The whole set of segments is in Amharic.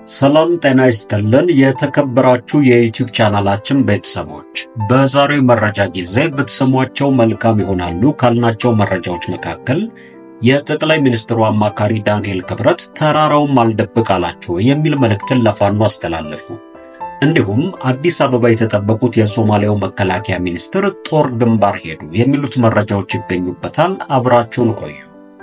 ሰላም ጤና ይስጥልን። የተከበራችሁ የዩቲዩብ ቻናላችን ቤተሰቦች በዛሬው መረጃ ጊዜ ብትሰሟቸው መልካም ይሆናሉ ካልናቸው መረጃዎች መካከል የጠቅላይ ሚኒስትሩ አማካሪ ዳንኤል ክብረት ተራራውን አልደብቅ አላቸው የሚል መልእክትን ለፋኖ አስተላለፉ። እንዲሁም አዲስ አበባ የተጠበቁት የሶማሊያው መከላከያ ሚኒስትር ጦር ግንባር ሄዱ የሚሉት መረጃዎች ይገኙበታል። አብራችሁን ቆዩ።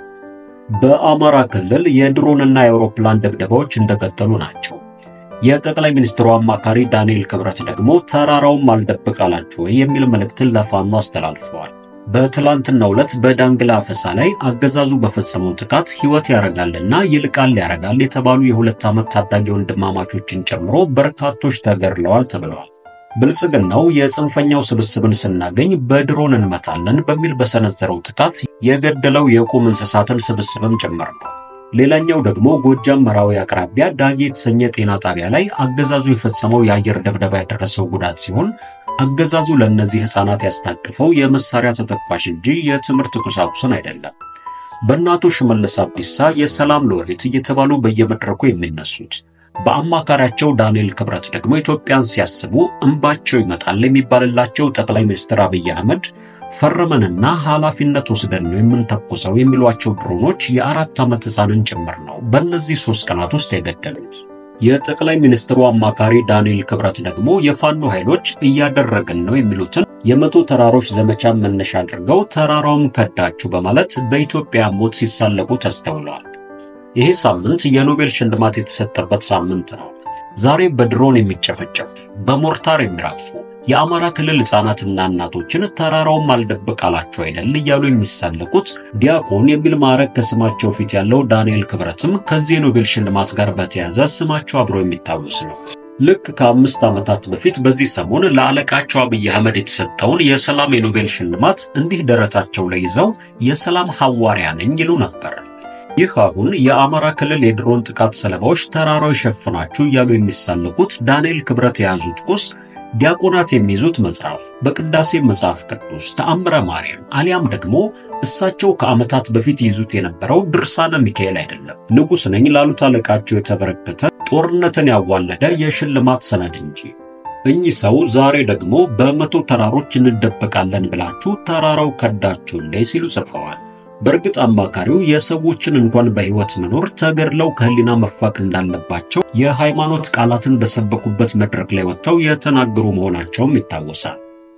በአማራ ክልል የድሮንና የአውሮፕላን ድብደባዎች እንደቀጠሉ ናቸው። የጠቅላይ ሚኒስትሩ አማካሪ ዳንኤል ክብረት ደግሞ ተራራውን አልደብቅ አላችሁ የሚል መልእክትን ለፋኖ አስተላልፈዋል። በትላንትናው ዕለት በዳንግላ አፈሳ ላይ አገዛዙ በፈጸመው ጥቃት ሕይወት ያረጋልና ይልቃል ያረጋል የተባሉ የሁለት ዓመት ታዳጊ ወንድማማቾችን ጨምሮ በርካቶች ተገድለዋል ተብለዋል። ብልጽግናው የጽንፈኛው ስብስብን ስናገኝ በድሮን እንመታለን በሚል በሰነዘረው ጥቃት የገደለው የቁም እንስሳትን ስብስብም ጭምር ነው። ሌላኛው ደግሞ ጎጃም መራዊ አቅራቢያ ዳጌ የተሰኘ ጤና ጣቢያ ላይ አገዛዙ የፈጸመው የአየር ድብደባ ያደረሰው ጉዳት ሲሆን አገዛዙ ለእነዚህ ሕፃናት ያስታቀፈው የመሳሪያ ተተኳሽ እንጂ የትምህርት ቁሳቁስን አይደለም። በእናቱ ሽመልስ አብዲሳ የሰላም ሎሬት እየተባሉ በየመድረኩ የሚነሱት በአማካሪያቸው ዳንኤል ክብረት ደግሞ ኢትዮጵያን ሲያስቡ እንባቸው ይመጣል የሚባልላቸው ጠቅላይ ሚኒስትር አብይ አህመድ ፈርመንና ኃላፊነት ወስደን ነው የምንተኩሰው የሚሏቸው ድሮኖች የአራት ዓመት ሕፃንን ጭምር ነው በእነዚህ ሦስት ቀናት ውስጥ የገደሉት። የጠቅላይ ሚኒስትሩ አማካሪ ዳንኤል ክብረት ደግሞ የፋኖ ኃይሎች እያደረግን ነው የሚሉትን የመቶ ተራሮች ዘመቻን መነሻ አድርገው ተራራውም ከዳችሁ በማለት በኢትዮጵያ ሞት ሲሳለቁ ተስተውለዋል። ይሄ ሳምንት የኖቤል ሽልማት የተሰጠበት ሳምንት ነው። ዛሬ በድሮን የሚጨፈጨፉ በሞርታር የሚራግፉ የአማራ ክልል ሕፃናትና እናቶችን ተራራውም አልደብቅ አላቸው አይደል እያሉ የሚሳለቁት ዲያቆን የሚል ማዕረግ ከስማቸው ፊት ያለው ዳንኤል ክብረትም ከዚህ የኖቤል ሽልማት ጋር በተያያዘ ስማቸው አብሮ የሚታወስ ነው። ልክ ከአምስት ዓመታት በፊት በዚህ ሰሞን ለአለቃቸው አብይ አህመድ የተሰጠውን የሰላም የኖቤል ሽልማት እንዲህ ደረታቸው ላይ ይዘው የሰላም ሐዋርያ ነኝ ይሉ ነበር። ይህ አሁን የአማራ ክልል የድሮን ጥቃት ሰለባዎች ተራራው ይሸፍናችሁ እያሉ የሚሳለቁት ዳንኤል ክብረት የያዙት ቁስ ዲያቆናት የሚይዙት መጽሐፍ፣ በቅዳሴ መጽሐፍ ቅዱስ፣ ተአምረ ማርያም አሊያም ደግሞ እሳቸው ከዓመታት በፊት ይዙት የነበረው ድርሳነ ሚካኤል አይደለም። ንጉሥ ነኝ ላሉት አለቃቸው የተበረከተ ጦርነትን ያዋለደ የሽልማት ሰነድ እንጂ። እኚህ ሰው ዛሬ ደግሞ በመቶ ተራሮች እንደበቃለን ብላችሁ ተራራው ከዳችሁ እንዴ ሲሉ ጽፈዋል። በእርግጥ አማካሪው የሰዎችን እንኳን በሕይወት መኖር ተገድለው ከሕሊና መፋቅ እንዳለባቸው የሃይማኖት ቃላትን በሰበኩበት መድረክ ላይ ወጥተው የተናገሩ መሆናቸውም ይታወሳል።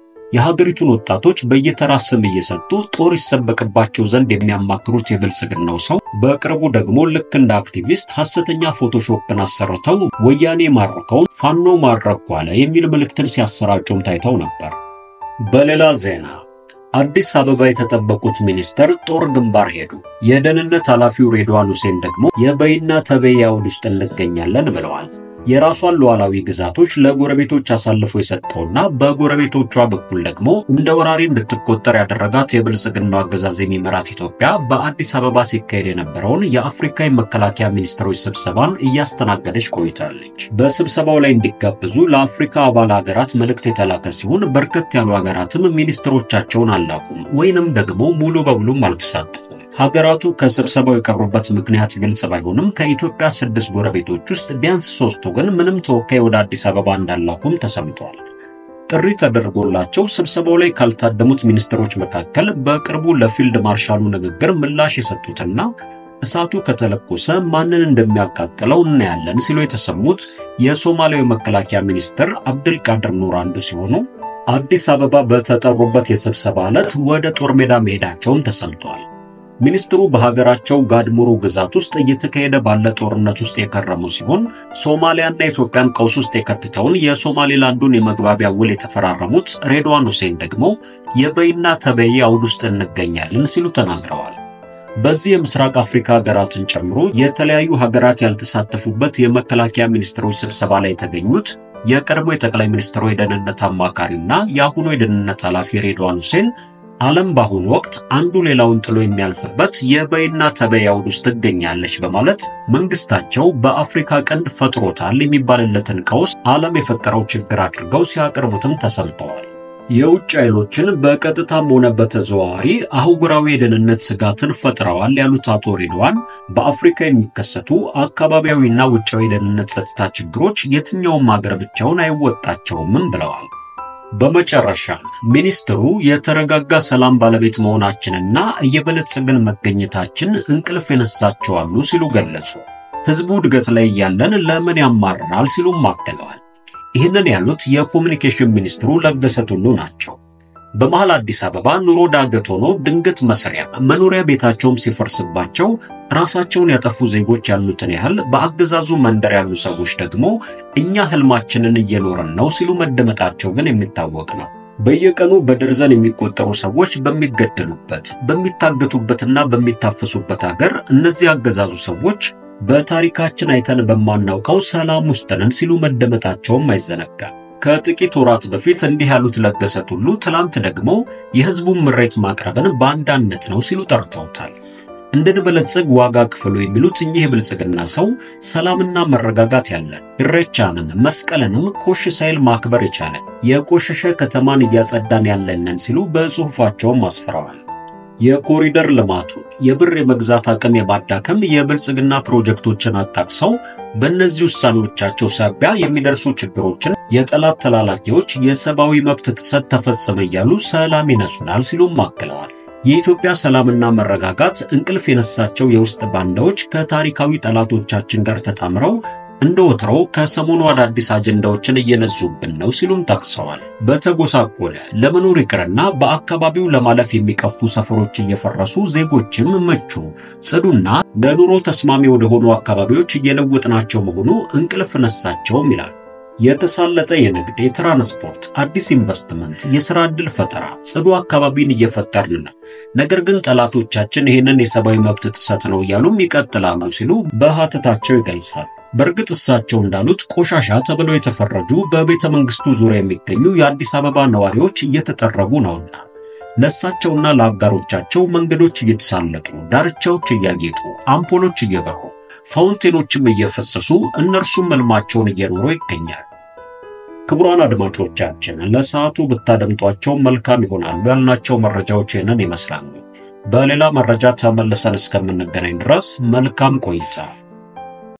የሀገሪቱን ወጣቶች በየተራ ስም እየሰጡ ጦር ይሰበቅባቸው ዘንድ የሚያማክሩት የብልጽግናው ሰው በቅርቡ ደግሞ ልክ እንደ አክቲቪስት ሐሰተኛ ፎቶሾፕን አሰርተው ወያኔ ማረከውን ፋኖ ማረኩ አለ የሚል መልእክትን ሲያሰራጩም ታይተው ነበር። በሌላ ዜና አዲስ አበባ የተጠበቁት ሚኒስተር ጦር ግንባር ሄዱ። የደህንነት ኃላፊው ሬድዋን ሁሴን ደግሞ የበይና ተበይ አውድ ውስጥ እንገኛለን ብለዋል። የራሷን ሉዓላዊ ግዛቶች ለጎረቤቶች አሳልፎ የሰጠውና በጎረቤቶቿ በኩል ደግሞ እንደ ወራሪ እንድትቆጠር ያደረጋት የብልጽግናው አገዛዝ የሚመራት ኢትዮጵያ በአዲስ አበባ ሲካሄድ የነበረውን የአፍሪካ የመከላከያ ሚኒስትሮች ስብሰባን እያስተናገደች ቆይታለች። በስብሰባው ላይ እንዲጋበዙ ለአፍሪካ አባል ሀገራት መልእክት የተላከ ሲሆን በርከት ያሉ ሀገራትም ሚኒስትሮቻቸውን አላቁም ወይንም ደግሞ ሙሉ በሙሉም አልተሳተፉም። ሀገራቱ ከስብሰባው የቀሩበት ምክንያት ግልጽ ባይሆንም ከኢትዮጵያ ስድስት ጎረቤቶች ውስጥ ቢያንስ ሶስቱ ግን ምንም ተወካይ ወደ አዲስ አበባ እንዳላኩም ተሰምቷል። ጥሪ ተደርጎላቸው ስብሰባው ላይ ካልታደሙት ሚኒስትሮች መካከል በቅርቡ ለፊልድ ማርሻሉ ንግግር ምላሽ የሰጡትና እሳቱ ከተለኮሰ ማንን እንደሚያቃጥለው እናያለን ሲሉ የተሰሙት የሶማሊያዊ መከላከያ ሚኒስትር አብድልቃድር ኑር አንዱ ሲሆኑ አዲስ አበባ በተጠሩበት የስብሰባ ዕለት ወደ ጦር ሜዳ መሄዳቸውም ተሰምቷል። ሚኒስትሩ በሀገራቸው ጋድሙሩ ግዛት ውስጥ እየተካሄደ ባለ ጦርነት ውስጥ የከረሙ ሲሆን ሶማሊያና ኢትዮጵያን ቀውስ ውስጥ የከትተውን የሶማሌላንዱን የመግባቢያ ውል የተፈራረሙት ሬድዋን ሁሴን ደግሞ የበይና ተበይ አውድ ውስጥ እንገኛለን ሲሉ ተናግረዋል። በዚህ የምስራቅ አፍሪካ ሀገራትን ጨምሮ የተለያዩ ሀገራት ያልተሳተፉበት የመከላከያ ሚኒስትሮች ስብሰባ ላይ የተገኙት የቀድሞ የጠቅላይ ሚኒስትሩ የደህንነት አማካሪና የአሁኑ የደህንነት ኃላፊ ሬድዋን ሁሴን ዓለም በአሁኑ ወቅት አንዱ ሌላውን ጥሎ የሚያልፍበት የበይና ተበይ አውድ ውስጥ ትገኛለች በማለት መንግስታቸው በአፍሪካ ቀንድ ፈጥሮታል የሚባልለትን ቀውስ ዓለም የፈጠረው ችግር አድርገው ሲያቀርቡትም ተሰምተዋል። የውጭ ኃይሎችን በቀጥታም ሆነ በተዘዋዋሪ አህጉራዊ የደህንነት ስጋትን ፈጥረዋል ያሉት አቶ ሬድዋን በአፍሪካ የሚከሰቱ አካባቢያዊና ውጫዊ የደህንነት ጸጥታ ችግሮች የትኛውም ሀገር ብቻውን አይወጣቸውምም ብለዋል። በመጨረሻ ሚኒስትሩ የተረጋጋ ሰላም ባለቤት መሆናችንና እየበለጸግን መገኘታችን እንቅልፍ የነሳቸዋሉ ሲሉ ገለጹ። ህዝቡ እድገት ላይ እያለን ለምን ያማርራል ሲሉም አክለዋል። ይህንን ያሉት የኮሚኒኬሽን ሚኒስትሩ ለገሰ ቱሉ ናቸው። በመሃል አዲስ አበባ ኑሮ ዳገት ሆኖ ድንገት መስሪያ መኖሪያ ቤታቸውም ሲፈርስባቸው ራሳቸውን ያጠፉ ዜጎች ያሉትን ያህል በአገዛዙ መንደር ያሉ ሰዎች ደግሞ እኛ ህልማችንን እየኖርን ነው ሲሉ መደመጣቸው ግን የሚታወቅ ነው። በየቀኑ በደርዘን የሚቆጠሩ ሰዎች በሚገደሉበት በሚታገቱበትና በሚታፈሱበት አገር እነዚህ አገዛዙ ሰዎች በታሪካችን አይተን በማናውቀው ሰላም ውስጥ ነን ሲሉ መደመጣቸውም አይዘነጋም። ከጥቂት ወራት በፊት እንዲህ ያሉት ለገሰ ቱሉ ትላንት ደግሞ የህዝቡን ምሬት ማቅረብን ባንዳነት ነው ሲሉ ጠርተውታል። እንድንበለጽግ ዋጋ ክፍሉ የሚሉት እኚህ የብልጽግና ሰው ሰላምና መረጋጋት ያለን ኢሬቻንም መስቀልንም ኮሽ ሳይል ማክበር የቻለ የቆሸሸ ከተማን እያጸዳን ያለንን ሲሉ በጽሑፋቸውም አስፍረዋል። የኮሪደር ልማቱን የብር የመግዛት አቅም የማዳከም የብልጽግና ፕሮጀክቶችን አጣቅሰው በእነዚህ ውሳኔዎቻቸው ሳቢያ የሚደርሱ ችግሮችን የጠላት ተላላኪዎች የሰብአዊ መብት ጥሰት ተፈጸመ እያሉ ሰላም ይነሱናል ሲሉም አክለዋል። የኢትዮጵያ ሰላምና መረጋጋት እንቅልፍ የነሳቸው የውስጥ ባንዳዎች ከታሪካዊ ጠላቶቻችን ጋር ተጣምረው እንደ ወትሮው ከሰሞኑ አዳዲስ አጀንዳዎችን እየነዙብን ነው ሲሉም ጠቅሰዋል። በተጎሳቆለ ለመኖር ይቅርና በአካባቢው ለማለፍ የሚቀፉ ሰፈሮች እየፈረሱ ዜጎችም ምቹ፣ ጽዱና ለኑሮ ተስማሚ ወደሆኑ አካባቢዎች እየለወጥናቸው መሆኑ እንቅልፍ ነሳቸውም ይላል። የተሳለጠ የንግድ፣ የትራንስፖርት፣ አዲስ ኢንቨስትመንት፣ የሥራ ዕድል ፈጠራ፣ ጽዱ አካባቢን እየፈጠርን ነው። ነገር ግን ጠላቶቻችን ይህንን የሰብአዊ መብት ጥሰት ነው እያሉም ይቀጥላሉ ሲሉ በሐተታቸው ይገልጻል። በእርግጥ እሳቸው እንዳሉት ቆሻሻ ተብለው የተፈረጁ በቤተ መንግስቱ ዙሪያ የሚገኙ የአዲስ አበባ ነዋሪዎች እየተጠረጉ ነውና ለእሳቸውና ለአጋሮቻቸው መንገዶች እየተሳለጡ፣ ዳርቻዎች እያጌጡ፣ አምፖሎች እየበሩ፣ ፋውንቴኖችም እየፈሰሱ እነርሱም ሕልማቸውን እየኖሩ ይገኛል። ክቡራን አድማጮቻችን ለሰዓቱ ብታደምጧቸው መልካም ይሆናሉ ያልናቸው መረጃዎች ይህንን ይመስላሉ። በሌላ መረጃ ተመልሰን እስከምንገናኝ ድረስ መልካም ቆይታ